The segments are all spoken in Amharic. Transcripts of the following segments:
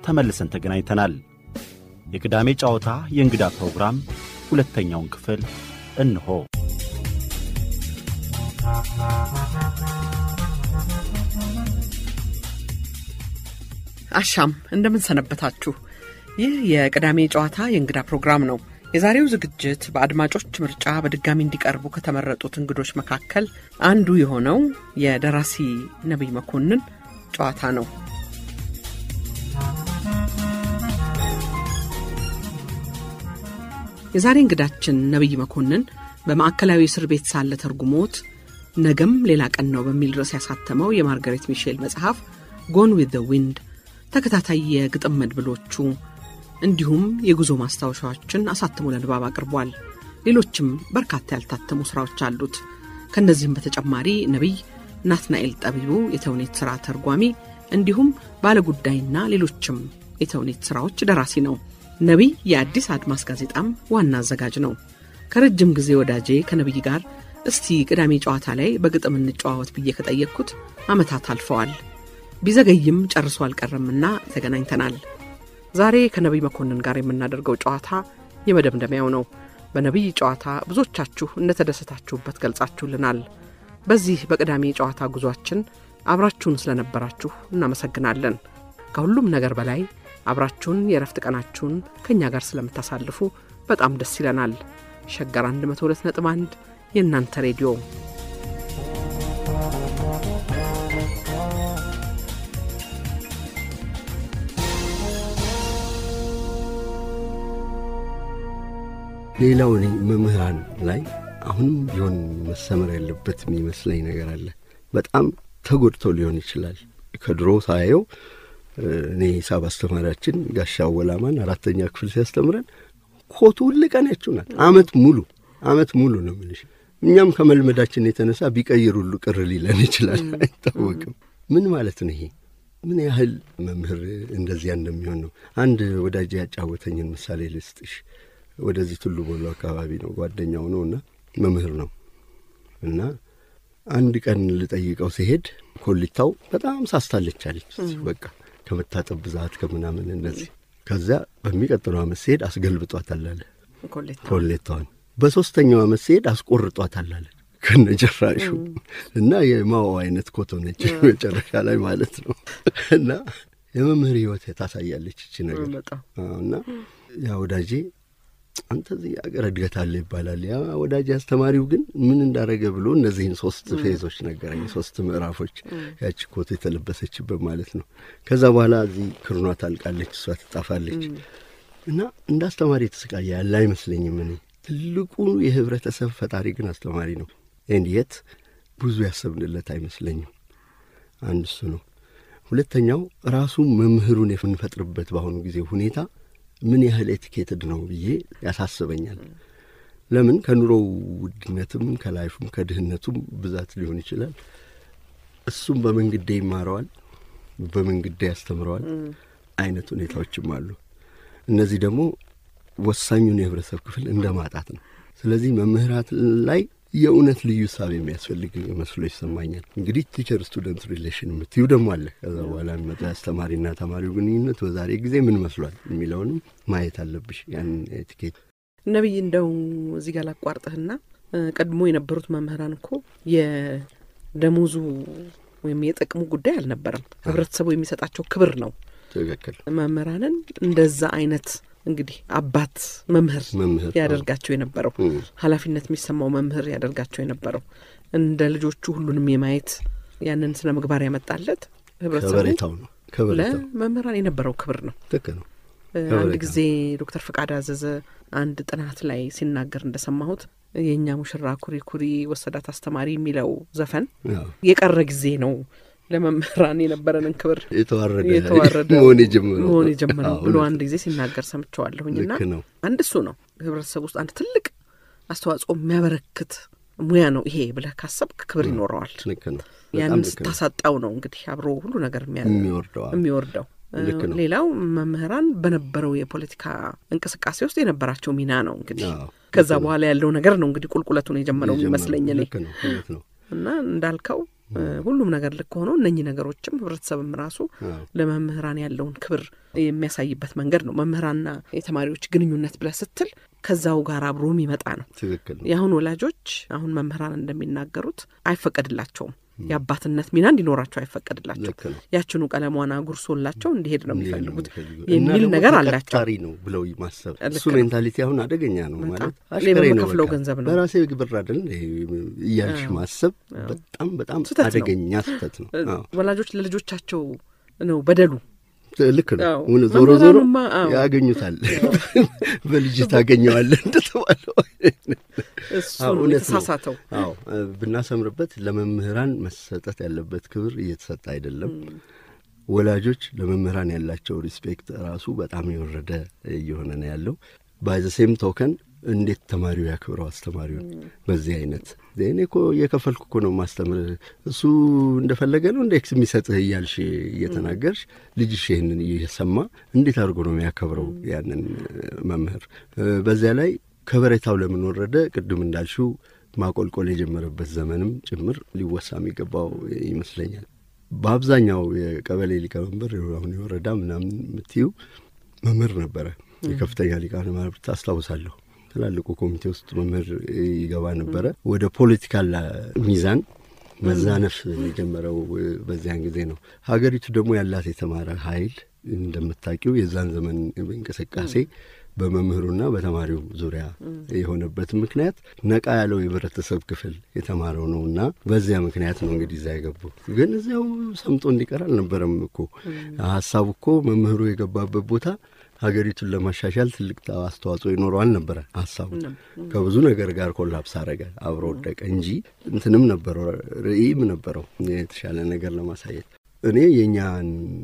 ተመልሰን ተገናኝተናል። የቅዳሜ ጨዋታ የእንግዳ ፕሮግራም ሁለተኛውን ክፍል እንሆ። አሻም እንደምን ሰነበታችሁ። ይህ የቅዳሜ ጨዋታ የእንግዳ ፕሮግራም ነው። የዛሬው ዝግጅት በአድማጮች ምርጫ በድጋሚ እንዲቀርቡ ከተመረጡት እንግዶች መካከል አንዱ የሆነው የደራሲ ነቢይ መኮንን ጨዋታ ነው። የዛሬ እንግዳችን ነቢይ መኮንን በማዕከላዊ እስር ቤት ሳለ ተርጉሞት ነገም ሌላ ቀን ነው በሚል ርዕስ ያሳተመው የማርጋሬት ሚሼል መጽሐፍ ጎን ዊዝ ዘ ዊንድ ተከታታይ የግጥም መድብሎቹ እንዲሁም የጉዞ ማስታወሻዎችን አሳትሞ ለንባብ አቅርቧል። ሌሎችም በርካታ ያልታተሙ ሥራዎች አሉት። ከእነዚህም በተጨማሪ ነቢይ ናትናኤል ጠቢቡ የተውኔት ሥራ ተርጓሚ እንዲሁም ባለጉዳይና ሌሎችም የተውኔት ሥራዎች ደራሲ ነው። ነቢይ የአዲስ አድማስ ጋዜጣም ዋና አዘጋጅ ነው። ከረጅም ጊዜ ወዳጄ ከነቢይ ጋር እስቲ ቅዳሜ ጨዋታ ላይ በግጥም እንጨዋወት ብዬ ከጠየቅኩት ዓመታት አልፈዋል። ቢዘገይም ጨርሶ አልቀረምና ተገናኝተናል። ዛሬ ከነቢይ መኮንን ጋር የምናደርገው ጨዋታ የመደምደሚያው ነው። በነቢይ ጨዋታ ብዙዎቻችሁ እንደተደሰታችሁበት ገልጻችሁልናል። በዚህ በቅዳሜ ጨዋታ ጉዟችን አብራችሁን ስለነበራችሁ እናመሰግናለን። ከሁሉም ነገር በላይ አብራችሁን የእረፍት ቀናችሁን ከእኛ ጋር ስለምታሳልፉ በጣም ደስ ይለናል። ሸገር 102.1 የእናንተ ሬዲዮ ሌላው እኔ መምህራን ላይ አሁንም ቢሆን መሰመር ያለበት የሚመስለኝ ነገር አለ። በጣም ተጎድተው ሊሆን ይችላል። ከድሮ ሳየው እኔ ሂሳብ አስተማሪያችን ጋሻ ወላማን አራተኛ ክፍል ሲያስተምረን ኮቱ ሁል ቀን ያችሁ ናት። አመት ሙሉ አመት ሙሉ ነው የምልሽ። እኛም ከመልመዳችን የተነሳ ቢቀይር ሁሉ ቅር ሊለን ይችላል፣ አይታወቅም። ምን ማለት ነው ይሄ? ምን ያህል መምህር እንደዚያ እንደሚሆን ነው። አንድ ወዳጅ ያጫወተኝን ምሳሌ ልስጥሽ። ወደዚህ ቱሉ ቦሎ አካባቢ ነው ጓደኛው ነው እና መምህር ነው እና አንድ ቀን ልጠይቀው ሲሄድ ኮሊታው በጣም ሳስታለች አለች። በቃ ከመታጠብ ብዛት ከምናምን እንደዚህ። ከዚያ በሚቀጥለው አመት ሲሄድ አስገልብጧታል አለ ኮሌታዋን። በሦስተኛው አመት ሲሄድ አስቆርጧታል አለ ከነጭራሹ እና የማዋ አይነት ኮቶ ነች መጨረሻ ላይ ማለት ነው። እና የመምህር ህይወት ታሳያለች እቺ ነገር እና ያ ወዳጄ አንተ እዚህ አገር እድገት አለ ይባላል። ያ ወዳጅ አስተማሪው ግን ምን እንዳረገ ብሎ እነዚህን ሶስት ፌዞች ነገረኝ፣ ሶስት ምዕራፎች ያቺ ኮት የተለበሰችበት ማለት ነው። ከዛ በኋላ እዚህ ክርኗ ታልቃለች፣ እሷ ትጣፋለች እና እንደ አስተማሪ የተሰቃየ ያለ አይመስለኝም። እኔ ትልቁ የህብረተሰብ ፈጣሪ ግን አስተማሪ ነው። ኤንየት ብዙ ያሰብንለት አይመስለኝም። አንድ እሱ ነው። ሁለተኛው ራሱ መምህሩን የምንፈጥርበት በአሁኑ ጊዜ ሁኔታ ምን ያህል ኤቲኬትድ ነው ብዬ ያሳስበኛል። ለምን ከኑሮው ውድነትም ከላይፉም ከድህነቱም ብዛት ሊሆን ይችላል። እሱም በመንግዴ ይማረዋል፣ በመንግዴ ያስተምረዋል አይነት ሁኔታዎችም አሉ። እነዚህ ደግሞ ወሳኙን የህብረተሰብ ክፍል እንደ ማጣት ነው። ስለዚህ መምህራት ላይ የእውነት ልዩ ሳብ የሚያስፈልግ መስሎ ይሰማኛል። እንግዲህ ቲቸር ስቱደንት ሪሌሽን የምትዩ ደግሞ አለ። ከዛ በኋላ የሚመጣ አስተማሪና ተማሪው ግንኙነት በዛሬ ጊዜ ምን መስሏል የሚለውንም ማየት አለብሽ። ያን ኤቲኬት ነቢይ፣ እንደው እዚህ ጋር ላቋርጥህና ቀድሞ የነበሩት መምህራን እኮ የደሞዙ ወይም የጥቅሙ ጉዳይ አልነበረም። ህብረተሰቡ የሚሰጣቸው ክብር ነው። ትክክል። መምህራንን እንደዛ አይነት እንግዲህ አባት መምህር መምህር ያደርጋቸው የነበረው ኃላፊነት የሚሰማው መምህር ያደርጋቸው የነበረው እንደ ልጆቹ ሁሉንም የማየት ያንን ስነ ምግባር ያመጣለት ህብረተሰቡ ከበሬታው ነው። ከበሬታው ለመምህራን የነበረው ክብር ነው። ልክ ነው። አንድ ጊዜ ዶክተር ፈቃድ አዘዘ አንድ ጥናት ላይ ሲናገር እንደሰማሁት የእኛ ሙሽራ ኩሪ ኩሪ ወሰዳት አስተማሪ የሚለው ዘፈን ያው የቀረ ጊዜ ነው ለመምህራን የነበረንን ክብር የተዋረደ የተዋረደ መሆን የጀመረው መሆን የጀመረው አዎ፣ ብሎ እውነት አንድ ጊዜ ሲናገር ሰምቸዋለሁኝና ልክ ነው። አንድ እሱ ነው ህብረተሰብ ውስጥ አንድ ትልቅ አስተዋጽኦ የሚያበረክት ሙያ ነው ይሄ ብለህ ካሰብክ ክብር ይኖረዋል። ልክ ነው። በጣም ያንን ልክ ነው። ስታሳጣው ነው እንግዲህ አብሮ ሁሉ ነገር የሚያ- የሚወርደው አዎ። የሚወርደው። ልክ ነው። ሌላው መምህራን በነበረው የፖለቲካ እንቅስቃሴ ውስጥ የነበራቸው ሚና ነው እንግዲህ አዎ፣ ከዛ ልክ ነው። በኋላ ያለው ነገር ነው እንግዲህ ቁልቁለቱን የጀመረው የጀመረው ይመስለኝ እኔ ልክ ነው። እውነት ነው። እና እንዳልከው ሁሉም ነገር ልክ ሆኖ እነኚህ ነገሮችም ህብረተሰብም ራሱ ለመምህራን ያለውን ክብር የሚያሳይበት መንገድ ነው። መምህራንና የተማሪዎች ግንኙነት ብለህ ስትል ከዛው ጋር አብሮ የሚመጣ ነው። ትክክል ነው። የአሁን ወላጆች አሁን መምህራን እንደሚናገሩት አይፈቀድላቸውም። የአባትነት ሚና እንዲኖራቸው አይፈቀድላቸው። ልክ ነው። ያችኑ ቀለሟን አጉርሶላቸው እንዲሄድ ነው እንዲህ ነው የሚፈልጉት የሚፈልጉት። የሚል እና ደግሞ ነገር አላቸው። ተቀጣሪ ነው ብለው ማሰብ ልክ እሱ ነው። ሜንታሊቲ አሁን አደገኛ ነው በጣም። ማለት እኔ አሽከሬ ነው በምከፍለው በቃ። ገንዘብ ነው። በራሴ ብር አይደል እንደ እያልሽ ማሰብ በጣም በጣም ስህተት ነው። አደገኛ ስህተት ነው። አዎ። ወላጆች ለልጆቻቸው ነው በደሉ። ልክ ነው። አዎ። እውነት ዞሮ ዞሮ መምህራኑማ አዎ። ያገኙታል። በልጅ ታገኘዋለህ እንደተባለው እሱ አዎ፣ ነው እውነት ነው። የተሳሳተው። አዎ ብናሰምርበት ለመምህራን መሰጠት ያለበት ክብር እየተሰጠ አይደለም። ወላጆች ለመምህራን ያላቸው ሪስፔክት ራሱ በጣም የወረደ እየሆነ ነው ያለው። ባይ ዘ ሴም ቶከን እንዴት ተማሪው ያክብረው አስተማሪውን በዚህ አይነት እኔ እኮ እየከፈልኩ እኮ ነው ማስተምር እሱ እንደፈለገ ነው እንደ ኤክስ የሚሰጥህ እያልሽ እየተናገርሽ ልጅሽ ይህንን እየሰማ እንዴት አድርጎ ነው የሚያከብረው ያንን መምህር? በዚያ ላይ ከበሬታው ለምን ወረደ? ቅድም እንዳልሽው ማቆልቆል የጀመረበት ዘመንም ጭምር ሊወሳ የሚገባው ይመስለኛል። በአብዛኛው የቀበሌ ሊቀመንበር አሁን የወረዳ ምናምን የምትዩ መምህር ነበረ። የከፍተኛ ሊቃነ መናብርት አስታውሳለሁ። ትላልቁ ኮሚቴ ውስጥ መምህር ይገባ ነበረ። ወደ ፖለቲካል ሚዛን መዛነፍ የጀመረው በዚያን ጊዜ ነው። ሀገሪቱ ደግሞ ያላት የተማረ ኃይል እንደምታውቂው የዛን ዘመን እንቅስቃሴ በመምህሩና በተማሪው ዙሪያ የሆነበት ምክንያት ነቃ ያለው የህብረተሰብ ክፍል የተማረው ነው እና በዚያ ምክንያት ነው እንግዲህ እዛ የገቡ። ግን እዚያው ሰምጦ እንዲቀር አልነበረም እኮ ሀሳቡ እኮ መምህሩ የገባበት ቦታ ሀገሪቱን ለማሻሻል ትልቅ አስተዋጽኦ ይኖረዋል ነበረ ሀሳቡ። ከብዙ ነገር ጋር ኮላፕስ አረገ፣ አብሮ ወደቀ እንጂ እንትንም ነበረው ርዕይም ነበረው የተሻለ ነገር ለማሳየት እኔ የእኛን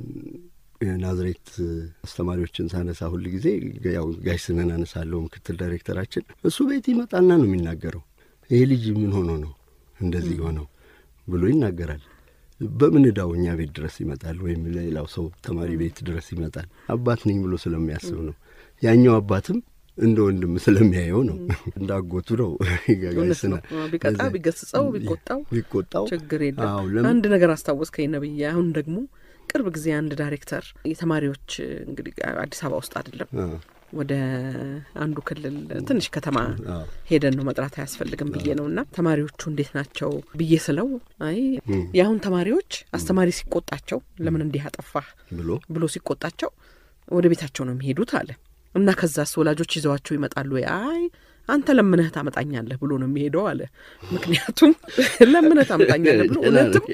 የናዝሬት አስተማሪዎችን ሳነሳ ሁል ጊዜ ያው ጋሽ ስነን አነሳለሁ። ምክትል ዳይሬክተራችን እሱ ቤት ይመጣና ነው የሚናገረው። ይሄ ልጅ ምን ሆኖ ነው እንደዚህ ሆነው ብሎ ይናገራል። በምን እዳው እኛ ቤት ድረስ ይመጣል፣ ወይም ሌላው ሰው ተማሪ ቤት ድረስ ይመጣል። አባት ነኝ ብሎ ስለሚያስብ ነው። ያኛው አባትም እንደ ወንድም ስለሚያየው ነው። እንዳጎቱ ነው። እውነት ነው። ቢቀጣ ቢገስጸው ቢቆጣው ቢቆጣው ችግር አዎ፣ የለም። ለምን- አንድ ነገር አስታወስከኝ ነብዬ። አሁን ደግሞ ቅርብ ጊዜ አንድ ዳይሬክተር የተማሪዎች እንግዲህ አዲስ አበባ ውስጥ አይደለም አዎ፣ ወደ አንዱ ክልል ትንሽ ከተማ አዎ፣ ሄደን ነው መጥራት አያስፈልግም ብዬ ነው እና ተማሪዎቹ እንዴት ናቸው ብዬ ስለው አይ የአሁን ተማሪዎች አስተማሪ ሲቆጣቸው ለምን እንዲህ አጠፋህ ብሎ ብሎ ሲቆጣቸው ወደ ቤታቸው ነው የሚሄዱት አለ እና ከዛስ ወላጆች ይዘዋቸው ይመጣሉ ወይ? አይ አንተ ለምነህ ታመጣኛለህ ብሎ ነው የሚሄደው አለ። ምክንያቱም ለምነህ ታመጣኛለህ ብሎ እውነትም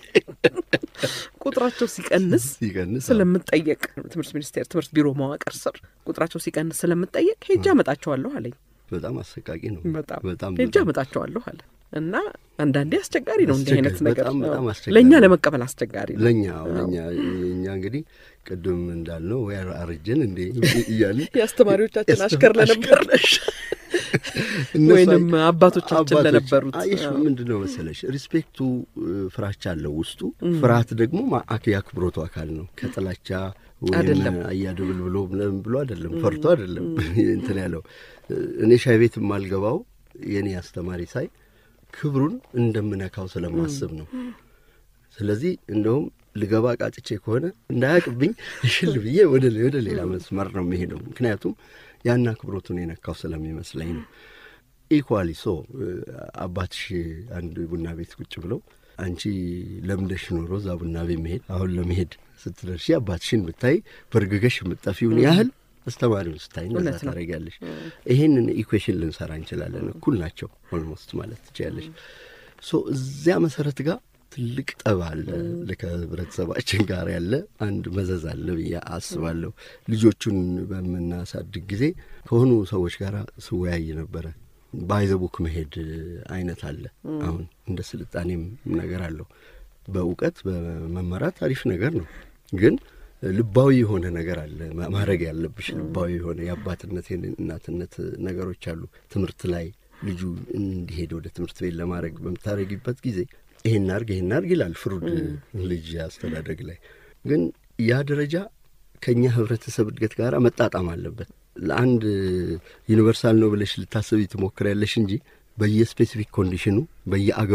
ቁጥራቸው ሲቀንስ ሲቀንስ ስለምጠየቅ ትምህርት ሚኒስቴር ትምህርት ቢሮ መዋቅር ስር ቁጥራቸው ሲቀንስ ስለምጠየቅ ሄጄ አመጣቸዋለሁ አለኝ። በጣም አሰቃቂ ነው። በጣም በጣም ሄጄ በጣም አመጣቸዋለሁ አለ እና አንዳንዴ አስቸጋሪ ነው እንዲህ አይነት አስቸጋሪ፣ ነገር በጣም በጣም አዎ። አስቸጋሪ ለእኛ ነው። ለመቀበል አስቸጋሪ ነው። ለእኛ ለእኛ እኛ እንግዲህ ቅድም እንዳልነው ወይ አርጀን እንዴ እያልን የአስተማሪዎቻችን አሽከር ለነበር እነሱ ወይንም አይ- አባቶቻችን አባቶች- ለነበሩት አየሽ አዎ። ምንድን ነው መሰለሽ ሪስፔክቱ እ፣ ፍራቻ አለው ውስጡ። ፍርሃት ደግሞ ማ- አክ- የአክብሮቱ አካል ነው። ከጥላቻ ወይም አይደለም። አያድብል ብሎ ምናምን ብሎ አይደለም፣ ፈርቶ አይደለም እንትን ያለው እ፣ እኔ ሻይ ቤት የማልገባው የእኔ አስተማሪ ሳይ ክብሩን እንደምነካው ስለማስብ ነው። ስለዚህ እንደውም ልገባ ቃጭቼ ከሆነ እንዳያቅብኝ እሽል ብዬ ወደ ወደ ሌላ መስመር ነው የሚሄደው። ምክንያቱም ያን አክብሮቱን የነካው ስለሚመስለኝ ነው። ኢኳሊ ሶ አባትሽ አንድ ቡና ቤት ቁጭ ብለው አንቺ ለምደሽ ኖሮ እዛ ቡና ቤት መሄድ አሁን ለመሄድ ስትደርሺ አባትሽን ብታይ በርግገሽ የምጠፊውን ያህል አስተማሪውን ስታይ እንደዛ እውነት ነው። ታደርጊያለሽ። ይሄንን ኢኩዌሽን ልንሰራ እንችላለን። እኩል ናቸው ኦልሞስት ማለት ትችያለሽ። ሶ እዚያ መሰረት ጋር ትልቅ ጠብ አለ ከህብረተሰባችን ጋር ያለ አንድ መዘዝ አለ ብዬ አስባለሁ። ልጆቹን በምናሳድግ ጊዜ ከሆኑ ሰዎች ጋር ስወያይ ነበረ። ባይዘቡክ መሄድ አይነት አለ። አሁን እንደ ስልጣኔም ነገር አለው። በእውቀት በመመራት አሪፍ ነገር ነው ግን ልባዊ የሆነ ነገር አለ ማ- ማድረግ ያለብሽ ልባዊ የሆነ የአባትነት የእናትነት ነገሮች አሉ። ትምህርት ላይ ልጁ እንዲሄድ ወደ ትምህርት ቤት ለማድረግ በምታደረጊበት ጊዜ ይሄን አርግ ይሄን አርግ ይላል ፍሩድ ልጅ አስተዳደግ ላይ ግን ያ ደረጃ ከእኛ ህብረተሰብ እድገት ጋር መጣጣም አለበት። ለአንድ ዩኒቨርሳል ነው ብለሽ ልታስቢ ትሞክሪያለሽ እንጂ በየስፔሲፊክ ኮንዲሽኑ በየአገሩ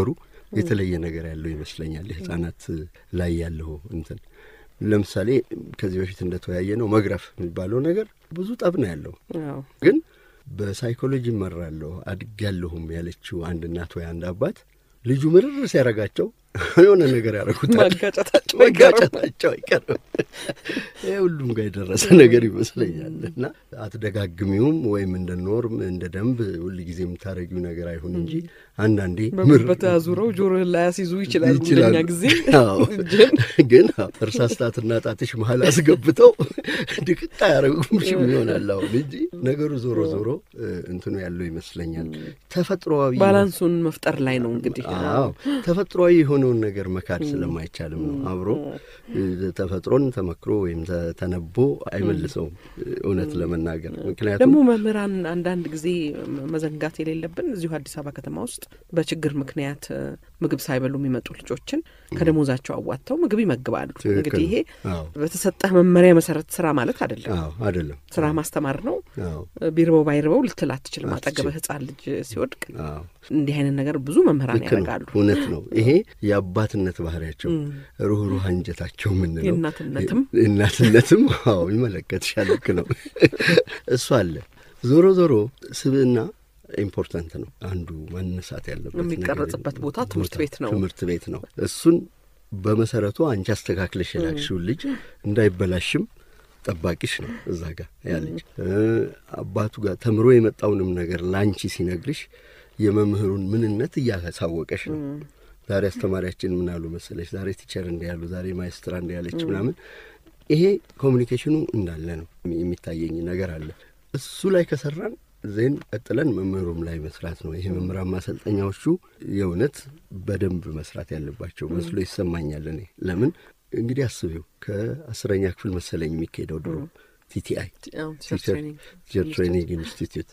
የተለየ ነገር ያለው ይመስለኛል። የህጻናት ላይ ያለው እንትን ለምሳሌ ከዚህ በፊት እንደተወያየ ነው መግረፍ የሚባለው ነገር ብዙ ጠብ ነው ያለው አዎ ግን በሳይኮሎጂ እመራለሁ አድጌያለሁም ያለችው አንድ እናት ወይ አንድ አባት ልጁ ምርር ሲያረጋቸው የሆነ ነገር ያደረጉታል። ማጋጨታቸው አይቀርም። መጋጨታቸው አይቀርም። ይህ ሁሉም ጋር የደረሰ ነገር ይመስለኛል። እና አትደጋግሚውም ወይም እንደ ኖርም እንደ ደንብ ሁል ጊዜ የምታረጊው ነገር አይሁን እንጂ አንዳንዴ ምር በጉበት አዙረው ጆሮህን ላይ ያስይዙ ይችላሉ። ይችላሉ። እንደኛ ጊዜ አዎ። እጅን ግን እርሳስ ጣትና ጣትሽ መሀል አስገብተው ድቅቅ አያረጉምሽም ይሆናል አሁን እንጂ ነገሩ ዞሮ ዞሮ እ፣ እንትኑ ያለው ይመስለኛል ተፈጥሮዊ ባላንሱን መፍጠር ላይ ነው እንግዲህ። አዎ ተፈጥሮዊ የሆነውን ነገር መካድ ስለማይቻልም ነው። አብሮ እ፣ ተፈጥሮን ተመክሮ ወይም ተ- ተነቦ አይመልሰውም እ፣ እውነት ለመናገር ምክንያቱም ደግሞ መምህራን አንዳንድ ጊዜ መዘንጋት የሌለብን እዚሁ አዲስ አበባ ከተማ ውስጥ በችግር ምክንያት እ፣ ምግብ ሳይበሉ የሚመጡ ልጆችን ከደሞዛቸው አዋጥተው ምግብ ይመግባሉ። ትክክል እንግዲህ ይሄ አዎ በተሰጠህ መመሪያ መሰረት ስራ ማለት አይደለም። አዎ አይደለም ስራ ማስተማር ነው። አዎ ቢርበው ባይርበው ልትል አትችልም። አትችልም። አጠገብህ ሕፃን ልጅ ሲወድቅ አዎ እንዲህ አይነት ነገር ብዙ መምህራን ልክ ነው። ያደርጋሉ። እውነት ነው። ይሄ የአባትነት ባህሪያቸው ሩህሩህ አንጀታቸው የምንለው የእናትነትም እናትነትም አዎ ይመለከትሻል። ልክ ነው። እሱ አለ። ዞሮ ዞሮ ስብዕና ኢምፖርታንት ነው። አንዱ ማነሳት ያለበት ነገር የሚቀረጽበት ቦታ ትምህርት ቤት ነው። ትምህርት ቤት ነው። እሱን በመሰረቱ አንቺ አስተካክለሽ የላክሽውን ልጅ እንዳይበላሽም ጠባቂሽ ነው እዛ ጋር ያ ልጅ እ፣ አባቱ ጋር ተምሮ የመጣውንም ነገር ለአንቺ ሲነግርሽ የመምህሩን ምንነት እያሳወቀሽ ነው። ዛሬ አስተማሪያችን ምን አሉ መሰለሽ፣ ዛሬ ቲቸር እንዲህ ያሉ፣ ዛሬ ማይስትራ እንዲህ ያለች ምናምን። ይሄ ኮሚኒኬሽኑ እንዳለ ነው የሚታየኝ ነገር አለ። እሱ ላይ ከሰራን ዜን ቀጥለን መምህሩም ላይ መስራት ነው። ይሄ መምህራን ማሰልጠኛዎቹ የእውነት በደንብ መስራት ያለባቸው መስሎ ይሰማኛል። እኔ ለምን እንግዲህ አስቢው ከአስረኛ ክፍል መሰለኝ የሚካሄደው ድሮ ቲቲአይ አዎ፣ ቲቸር ትሬኒንግ ቲቸር ትሬኒንግ ኢንስቲትዩት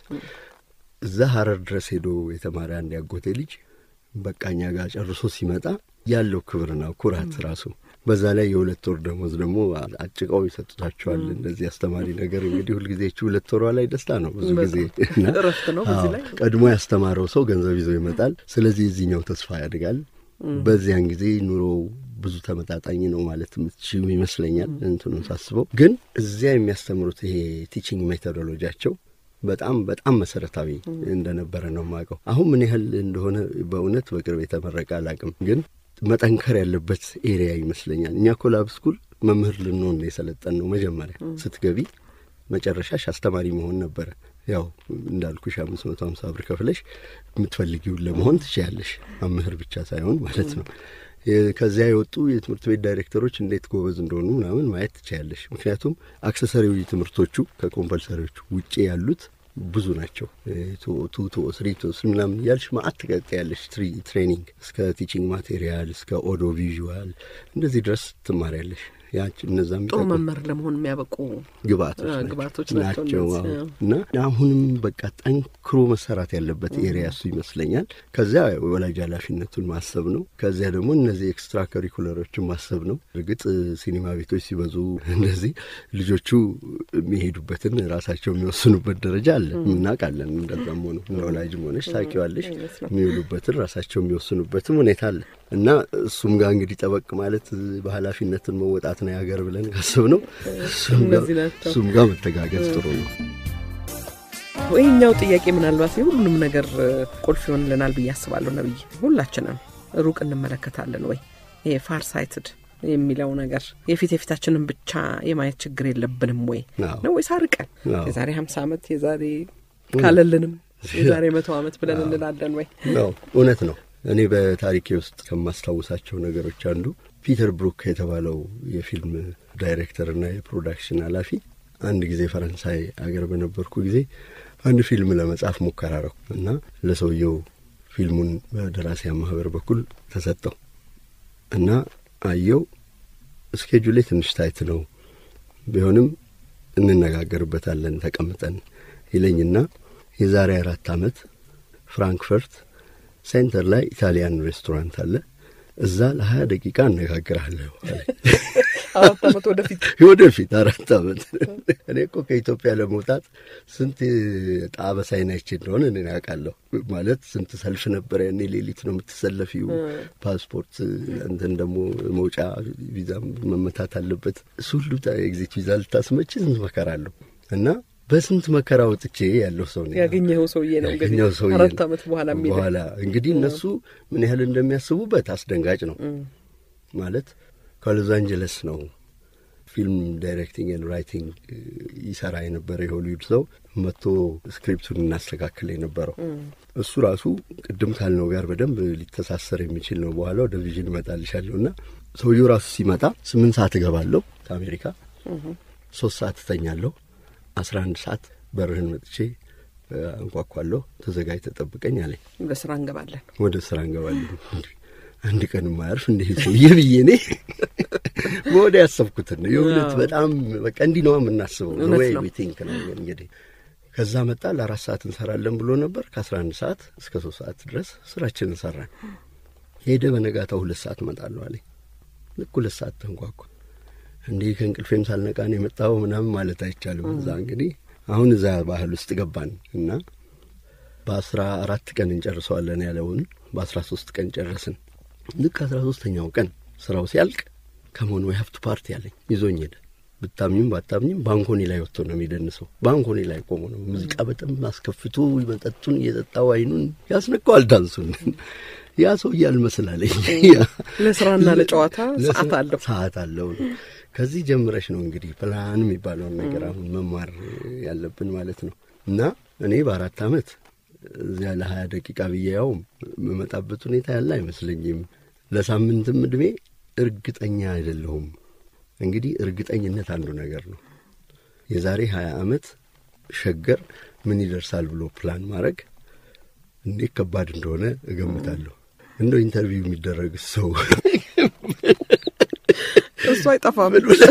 እዛ ሀረር ድረስ ሄዶ የተማረ አንድ ያጎቴ ልጅ በቃኛ ጋር ጨርሶ ሲመጣ ያለው ክብርና ኩራት ራሱ በዛ ላይ የሁለት ወር ደሞዝ ደግሞ አጭቀው ይሰጡታቸዋል። እንደዚህ አስተማሪ ነገር እንግዲህ ሁልጊዜ ይህች ሁለት ወሯ ላይ ደስታ ነው ብዙ ጊዜ እና እረፍት ነው በዚህ አዎ፣ ላይ ቀድሞ ያስተማረው ሰው ገንዘብ ይዞ ይመጣል። ስለዚህ የዚህኛው ተስፋ ያድጋል። በዚያን ጊዜ ኑሮው ብዙ ተመጣጣኝ ነው ማለት የምትችሉ ይመስለኛል። እንትኑን ሳስበው ግን እዚያ የሚያስተምሩት ይሄ ቲቺንግ ሜቶዶሎጂያቸው በጣም በጣም መሰረታዊ እንደነበረ ነው የማውቀው። አሁን ምን ያህል እንደሆነ በእውነት በቅርብ የተመረቀ አላውቅም፣ ግን መጠንከር ያለበት ኤሪያ ይመስለኛል። እኛ ኮላብ ስኩል መምህር ልንሆን ነው የሰለጠን ነው። መጀመሪያ ስትገቢ መጨረሻሽ አስተማሪ መሆን ነበረ። ያው እንዳልኩሽ አምስት መቶ ሀምሳ ብር ከፍለሽ የምትፈልጊውን ለመሆን ትችያለሽ። መምህር ብቻ ሳይሆን ማለት ነው። የ- ከዚያ የወጡ የትምህርት ቤት ዳይሬክተሮች እንዴት ጎበዝ እንደሆኑ ምናምን ማየት ትችያለሽ። ምክንያቱም አክሰሰሪዊ ትምህርቶቹ ከኮምፐልሰሪዎቹ ውጭ ያሉት ብዙ ናቸው። ቱ ቱ ስሪ ቱ ስሪ ምናምን እያልሽ ማአት ትቀጥያለሽ። ትሪ- ትሬኒንግ እስከ ቲቺንግ ማቴሪያል እስከ ኦዲዮ ቪዥዋል እንደዚህ ድረስ ትማሪያለሽ። ያች እነዛም ጥሩ መምህር ለመሆን የሚያበቁ ግብአቶች አዎ፣ ናቸው ግብአቶች ናቸው ናቸው አዎ። እነዚህ፣ አዎ። እና አሁንም በቃ ጠንክሮ መሰራት ያለበት ኤሪያ እሱ ይመስለኛል። ከዚያ ወላጅ ኃላፊነቱን ማሰብ ነው። ከዚያ ደግሞ እነዚህ ኤክስትራ ከሪኩለሮችን ማሰብ ነው። እርግጥ ሲኒማ ቤቶች ሲበዙ እንደዚህ ልጆቹ የሚሄዱበትን ራሳቸው የሚወስኑበት ደረጃ አለ፣ እናውቃለን። እንደዛም ሆኖ ለወላጅም ሆነች ታውቂዋለሽ፣ የሚውሉበትን ራሳቸው የሚወስኑበትም ሁኔታ አለ እና እሱም ጋር እንግዲህ ጠበቅ ማለት በኃላፊነትን መወጣት ነው ያገር ብለን ካስብ ነው እሱም ጋር እነዚህ ናቸው። እሱም ጋር መተጋገዝ ጥሩ ነው። ይህኛው ጥያቄ ምናልባት የሁሉንም ነገር እ፣ ቁልፍ ይሆንልናል ብዬ አስባለሁ። ነብይ ሁላችንም ሩቅ እንመለከታለን ወይ ይሄ ፋር ሳይትድ የሚለው ነገር የፊት የፊታችንን ብቻ የማየት ችግር የለብንም ወይ አዎ። ነው ወይስ አርቀን አዎ። የዛሬ ሀምሳ ዓመት የዛሬ ካለልንም የዛሬ መቶ ዓመት ብለን እንላለን ወይ? ነው እውነት ነው። እኔ በታሪኬ ውስጥ ከማስታውሳቸው ነገሮች አንዱ ፒተር ብሩክ የተባለው የፊልም ዳይሬክተርና የፕሮዳክሽን ኃላፊ አንድ ጊዜ ፈረንሳይ አገር በነበርኩ ጊዜ አንድ ፊልም ለመጻፍ ሙከራ አረኩ እና ለሰውየው ፊልሙን በደራሲያን ማህበር በኩል ተሰጠው እና አየው። እስኬጁሌ ትንሽ ታይት ነው ቢሆንም እንነጋገርበታለን ተቀምጠን ይለኝና የዛሬ አራት ዓመት ፍራንክፈርት ሴንተር ላይ ኢታሊያን ሬስቶራንት አለ። እዛ ለሀያ ደቂቃ አነጋግርሃለሁ አለኝ። አራት ዓመት ወደፊት ወደፊት አራት ዓመት እኔ እኮ ከኢትዮጵያ ለመውጣት ስንት ጣበሳይን አይቼ እንደሆነ እኔ ያውቃለሁ። ማለት ስንት ሰልፍ ነበር ያኔ። ሌሊት ነው የምትሰለፊው። ፓስፖርት እንትን ደግሞ መውጫ ቪዛ መመታት አለበት። እሱ ሁሉ ኤግዚት ቪዛ ልታስመች ስንት መከራ አለሁ እና በስንት መከራ ወጥቼ ያለው ሰው ነኝ። ያገኘኸው ሰውዬ ነው እንግዲህ ያገኘው ሰውዬ አራት ነው። ዓመት በኋላ የሚል በኋላ እንግዲህ እነሱ ምን ያህል እንደሚያስቡበት አስደንጋጭ ነው። ማለት ከሎስ አንጀለስ ነው ፊልም ዳይሬክቲንግ ኤንድ ራይቲንግ ይሰራ የነበረ የሆሊውድ ሰው መጥቶ ስክሪፕቱን እናስተካክል የነበረው እሱ ራሱ ቅድም ካልነው ጋር በደንብ ሊተሳሰር የሚችል ነው። በኋላ ወደ ቪዥን እመጣልሻለሁ እና ሰውየው ራሱ ሲመጣ ስምንት ሰዓት እገባለሁ ከአሜሪካ ሶስት ሰዓት እተኛለሁ። አስራ አንድ ሰዓት በርህን መጥቼ እ፣ አንኳኳለሁ። ተዘጋጅ ተጠብቀኝ አለኝ። ወደ ስራ እንገባለን። ወደ ስራ እንገባለን። እንዲ አንድ ቀን የማያርፍ እንዲህ ሰውዬ ብዬ እኔ በወደ ያሰብኩትን ነው የእውነት በጣም በቃ እንዲህ ነዋ የምናስበው እውነት ወይ ነው። ዊ ቲንክ ነው እንግዲህ ከዛ መጣ ለአራት ሰዓት እንሰራለን ብሎ ነበር ከአስራ አንድ ሰዓት እስከ ሶስት ሰዓት ድረስ ስራችንን ሰራን ሄደ በነጋታው ሁለት ሰዓት እመጣለሁ አለኝ ልክ ሁለት ሰዓት ተንኳኳ እንዲህ ከእንቅልፌም ሳልነቃ ነው የመጣው ምናምን ማለት አይቻልም እዛ እንግዲህ አሁን እዛ ባህል ውስጥ ገባን እና በአስራ አራት ቀን እንጨርሰዋለን ያለውን በአስራ ሶስት ቀን ጨረስን ልክ አስራ ሶስተኛው ቀን ስራው ሲያልቅ ከመሆን ወይ ሀብቱ ፓርቲ አለኝ ይዞኝ ሄደ ብታምኝም ባታምኝም ባንኮኒ ላይ ወጥቶ ነው የሚደንሰው ባንኮኒ ላይ ቆሞ ነው ሙዚቃ በጣም አስከፍቶ መጠጡን እየጠጣው አይኑን ያስነቀዋል ዳንሱን ያ ሰው እያልመስላለኝ ለስራና ለጨዋታ ሰዓት አለው። ሰዓት አለው ነው ከዚህ ጀምረሽ ነው እንግዲህ ፕላን የሚባለውን ነገር አሁን መማር ያለብን ማለት ነው እና እኔ በአራት አመት እዚያ ለሀያ ደቂቃ ብዬ ያው የምመጣበት ሁኔታ ያለ አይመስለኝም ለሳምንትም እድሜ እርግጠኛ አይደለሁም እንግዲህ እርግጠኝነት አንዱ ነገር ነው የዛሬ ሀያ አመት ሸገር ምን ይደርሳል ብሎ ፕላን ማድረግ እንዴት ከባድ እንደሆነ እገምታለሁ እንደው ኢንተርቪው የሚደረግ ሰው እሱ አይጠፋም።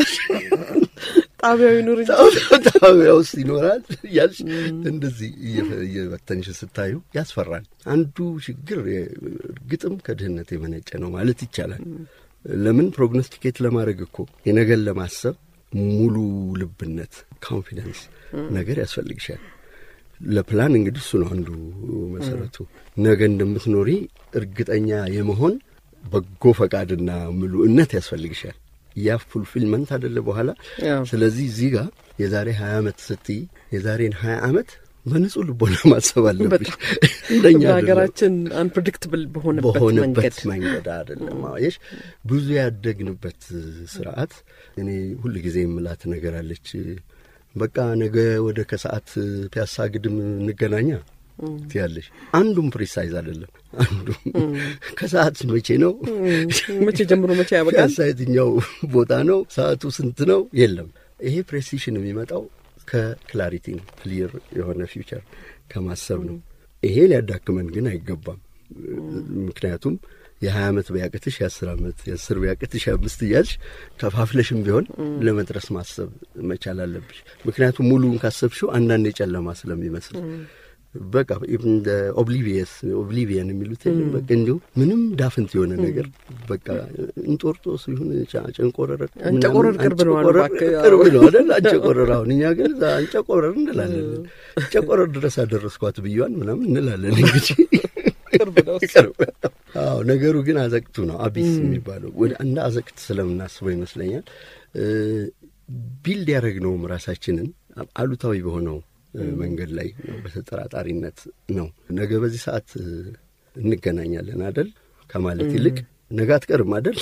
ጣቢያዊ ኑር እንጂ ጣቢያ ውስጥ ይኖራል እያልሽ እንደዚህ እየፈ- እየበተንሽ ስታዩ ያስፈራል። አንዱ ችግር እርግጥም ከድህነት የመነጨ ነው ማለት ይቻላል። ለምን ፕሮግኖስቲኬት ለማድረግ እኮ የነገን ለማሰብ ሙሉ ልብነት ኮንፊደንስ ነገር ያስፈልግሻል። ለፕላን እንግዲህ እሱ ነው አንዱ መሰረቱ። ነገ እንደምትኖሪ እርግጠኛ የመሆን በጎ ፈቃድና ምሉእነት ያስፈልግሻል። ያ ፉልፊልመንት አደለ በኋላ ያው ስለዚህ እዚህ ጋር የዛሬ ሀያ ዓመት ስትይ የዛሬን ሀያ ዓመት በንጹህ ልቦና ማሰብ አለብሽ። በጣም እንደኛ አይደለም። በሀገራችን አንፕሬዲክትብል በሆነበት መንገድ በሆነበት መንገድ አይደለም። አየሽ ብዙ ያደግንበት ስርዓት እኔ ሁል ጊዜ የምላት ነገር አለች። በቃ ነገ ወደ ከሰዓት ፒያሳ ግድም እንገናኛ ትያለሽ። አንዱም ፕሪሳይዝ አይደለም። አንዱም ከሰዓት መቼ ነው መቼ ጀምሮ መቼ ያበቃል? ፒያሳ የትኛው ቦታ ነው ሰዓቱ ስንት ነው? የለም። ይሄ ፕሬሲሽን የሚመጣው ከክላሪቲ ነው። ክሊር የሆነ ፊውቸር ከማሰብ ነው። ይሄ ሊያዳክመን ግን አይገባም። ምክንያቱም የሀያ ዓመት ቢያቅትሽ የአስር ዓመት የአስር ቢያቅትሽ የአምስት እያልሽ ከፋፍለሽም ቢሆን ለመድረስ ማሰብ መቻል አለብሽ። ምክንያቱም ሙሉውን ካሰብሽው አንዳንድ የጨለማ ስለሚመስል በቃ እንደ ኦብሊቪየስ ኦብሊቪየን የሚሉት የለም። በቃ እንዲሁ ምንም ዳፍንት የሆነ ነገር በቃ እንጦርጦስ ይሁን ጫ- ጨንቆረር ምናምን አንጨቆረር ቅርብ ነው አሉ አንጨቆረር እባክህ። ቅርብ ነው አይደል? አንጨቆረር አሁን እኛ ግን እዛ አንጨቆረር እንላለን። አንጨቆረር ድረስ አደረስኳት ብያዋን ምናምን እንላለን እንግዲህ ቅርብ ነው እሱ። ቅርብ ነው። አዎ ነገሩ ግን አዘቅቱ ነው አቢስ የሚባለው ወደ እንደ አዘቅት ስለምናስበው ይመስለኛል እ ቢልድ ያደረግነውም ራሳችንን አሉታዊ በሆነው እ መንገድ ላይ ነው፣ በተጠራጣሪነት ነው። ነገ በዚህ ሰዓት እ እንገናኛለን አደል ከማለት ይልቅ ነገ አትቀርም አደል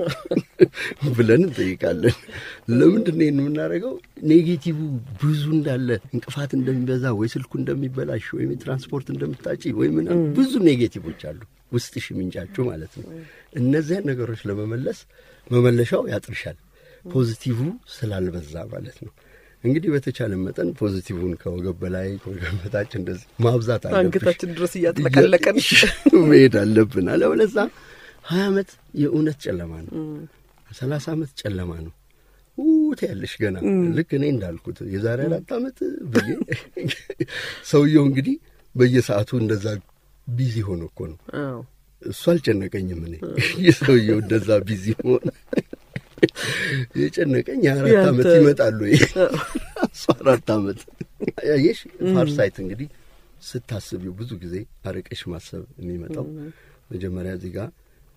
ብለን እንጠይቃለን። ለምንድን ነው ይህን የምናደርገው? ኔጌቲቭ ብዙ እንዳለ እንቅፋት እንደሚበዛ ወይ ስልኩ እንደሚበላሽ ወይም የትራንስፖርት እንደምታጪ ወይ ምናምን ብዙ ኔጌቲቮች አሉ ውስጥሽ የሚንጫጩ ማለት ነው። እነዚያን ነገሮች ለመመለስ መመለሻው ያጥርሻል፣ ፖዚቲቭ ስላልበዛ ማለት ነው። እንግዲህ በተቻለ መጠን ፖዚቲቭን ከወገብ በላይ ከወገብ በታች እንደዚህ ማብዛት አለብሽ። አንገታችን ድረስ እያጥለቀለቀን መሄድ አለብን። አለበለዚያ ሀያ ዓመት የእውነት ጨለማ ነው። ሰላሳ ዓመት ጨለማ ነው። ውት ያለሽ ገና ልክ እኔ እንዳልኩት የዛሬ አራት ዓመት ብዬ ሰውየው እንግዲህ በየሰዓቱ እንደዛ ቢዚ ሆኖ እኮ ነው። አዎ እሱ አልጨነቀኝም። እኔ የሰውየው እንደዛ ቢዚ ሆነ የጨነቀኝ የአራት ያንተ- ዓመት ይመጣሉ እሱ አራት ዓመት ያየሽ ፋርሳይት እንግዲህ ስታስቢው ብዙ ጊዜ አርቀሽ ማሰብ የሚመጣው መጀመሪያ እዚህ ጋር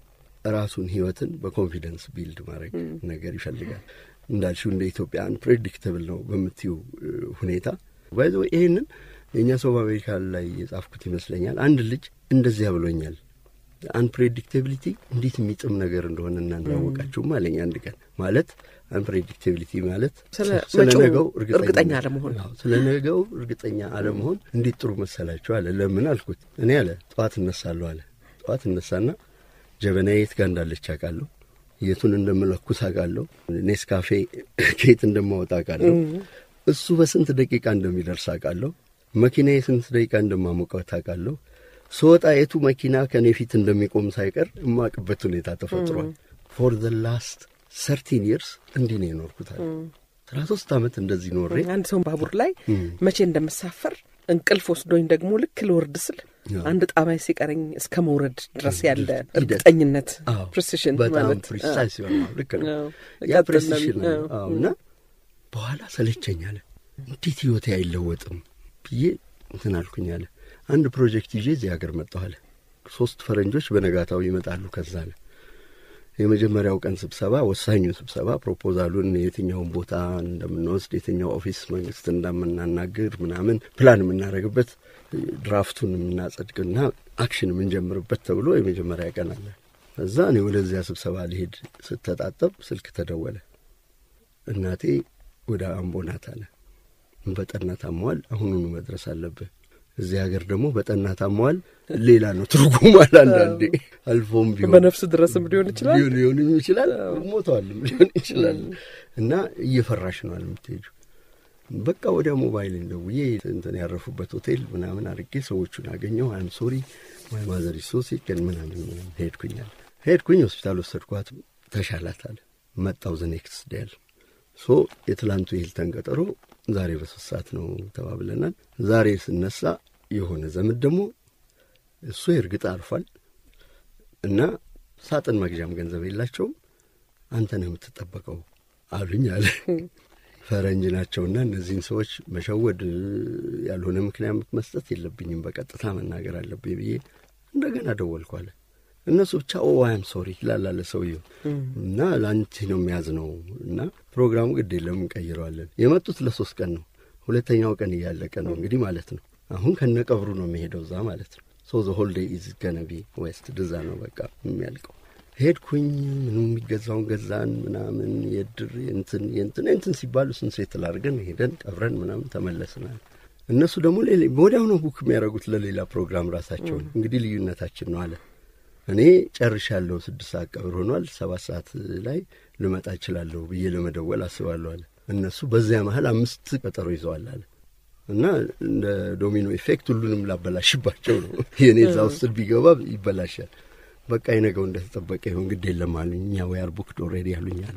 ራሱን ህይወትን በኮንፊደንስ ቢልድ ማድረግ ነገር ይፈልጋል እንዳልሽው እንደ ኢትዮጵያ አንፕሬዲክተብል ነው በምትዩ እ, ሁኔታ ባይዘ ይህንን የእኛ ሰው በአሜሪካ ላይ የጻፍኩት ይመስለኛል አንድ ልጅ እንደዚያ ብሎኛል አንፕሬዲክቴቢሊቲ እንዴት የሚጥም ነገር እንደሆነ እናንተ ያወቃችሁም አለኝ አንድ ቀን ማለት አንፕሬዲክቴቢሊቲ ማለት ስለ ስለ መጪው ነገው እርግጠኛ አለመሆን። አዎ፣ ስለ ነገው እርግጠኛ አለመሆን እንዴት ጥሩ መሰላችሁ አለ ለምን አልኩት እኔ አለ ጠዋት እነሳለሁ አለ ጠዋት እነሳና ጀበና የት ጋር እንዳለች አውቃለሁ የቱን እንደምለኩስ አውቃለሁ ኔስካፌ ከየት እንደማወጣ አውቃለሁ እሱ በስንት ደቂቃ እንደሚደርስ አውቃለሁ መኪና የስንት ደቂቃ እንደማሞቀው ታውቃለሁ ስወጣ የቱ መኪና ከእኔ ፊት እንደሚቆም ሳይቀር የማውቅበት ሁኔታ ተፈጥሯል ፎር ዘ ላስት ሰርቲን ይርስ እንዲህ ነው የኖርኩታል አስራ ሶስት ዓመት እንደዚህ ኖሬ አንድ ሰው ባቡር ላይ እም። መቼ እንደምሳፈር እንቅልፍ ወስዶኝ ደግሞ ልክ ልወርድ ስል አዎ። አንድ ጣቢያ ሲቀረኝ እስከ መውረድ ድረስ ያለ ሂደት። እርግጠኝነት አዎ፣ ፕሪሲሽን በጣም ማለት ፕሪሳይስ ይሆናል። ልክ ነው። አዎ፣ ያ ቀጥል ፕሪሲሽን ለምን- ነው። አዎ። አዎ፣ እና በኋላ ሰለቸኝ አለ። እንዴት ህይወቴ አይለወጥም ብዬ እንትን አልኩኝ አለ። አንድ ፕሮጀክት ይዤ እዚህ ሀገር መጣሁ አለ። ሶስት ፈረንጆች በነጋታው ይመጣሉ። ከዛ አለ የመጀመሪያው ቀን ስብሰባ፣ ወሳኙ ስብሰባ ፕሮፖዛሉን የትኛውን ቦታ እንደምንወስድ የትኛው ኦፊስ መንግስት እንደምናናግር ምናምን ፕላን የምናደርግበት ድራፍቱን የምናጸድቅና አክሽን የምንጀምርበት ተብሎ የመጀመሪያ ቀን አለ። እዛ እኔ ወደዚያ ስብሰባ ሊሄድ ስተጣጠብ ስልክ ተደወለ። እናቴ ወደ አምቦ ናት አለ። በጠና ታመዋል፣ አሁኑኑ መድረስ አለብህ። እዚህ ሀገር ደግሞ በጠና ታመዋል ሌላ ነው ትርጉም አለ። አንዳንዴ አልፎም ቢሆን በነፍስ ድረስም ሊሆን ይችላል። ሊሆን ሊሆንም ይችላል ሞተዋልም ሊሆን ይችላል። እና እየፈራሽ ነው አለ የምትሄጂው። በቃ ወዲያ ሞባይል ደውዬ እንትን ያረፉበት ሆቴል ምናምን አድርጌ ሰዎቹን አገኘው። አይም ሶሪ ማይ ማዘር ሶ ሲክ ምናምን ምናምን ሄድኩኛል። ሄድኩኝ ሆስፒታል ወሰድኳት። ተሻላት አለ። መጣው ዘ ኔክስት ዴይ አለ። ሶ የትላንቱ የሂልተን ቀጠሮ ዛሬ በሶስት ሰዓት ነው ተባብለናል። ዛሬ ስነሳ የሆነ ዘመድ ደግሞ እሱ እርግጥ አርፏል እና ሳጥን መግዣም ገንዘብ የላቸውም አንተ ነህ የምትጠበቀው አሉኝ አለ። ፈረንጅ ናቸውና እነዚህን ሰዎች መሸወድ ያልሆነ ምክንያት መስጠት የለብኝም በቀጥታ መናገር አለብኝ ብዬ እንደገና ደወልኩ አለ። እነሱ ብቻ ኦ አም ሶሪ ይላል ሰውየው እና ለአንቺ ነው የሚያዝ ነው እና ፕሮግራሙ ግድ የለም እንቀይረዋለን። የመጡት ለሶስት ቀን ነው። ሁለተኛው ቀን እያለቀ ነው እንግዲህ ማለት ነው። አሁን ከነቀብሩ ነው የሚሄደው እዛ ማለት ነው። ሶ ዘ ሆል ዴይ ኢዝ ገነቢ ዌስት ድዛ ነው በቃ የሚያልቀው። ሄድኩኝ ምኑ የሚገዛውን ገዛን ምናምን የድር የንትን የንትን የንትን ሲባሉ ስን ሴትል አድርገን ሄደን ቀብረን ምናምን ተመለስናል። እነሱ ደግሞ ሌላ ወዲያው ነው ቡክ የሚያደርጉት ለሌላ ፕሮግራም ራሳቸውን። እንግዲህ ልዩነታችን ነው አለ እኔ ጨርሻለሁ። ስድስት ሰዓት ቀብር ሆኗል። ሰባት ሰዓት ላይ ልመጣ እችላለሁ ብዬ ለመደወል አስባለሁ አለ። እነሱ በዚያ መሀል አምስት ቀጠሮ ይዘዋል አለ እና እንደ ዶሚኖ ኢፌክት ሁሉንም ላበላሽባቸው ነው። የእኔ እዛ ውስጥ ቢገባ ይበላሻል። በቃ የነገው እንደተጠበቀ ይሁን ግድ የለም አሉኝ። እኛ ዌይ አር ቡክድ ኦልሬዲ አሉኝ አለ።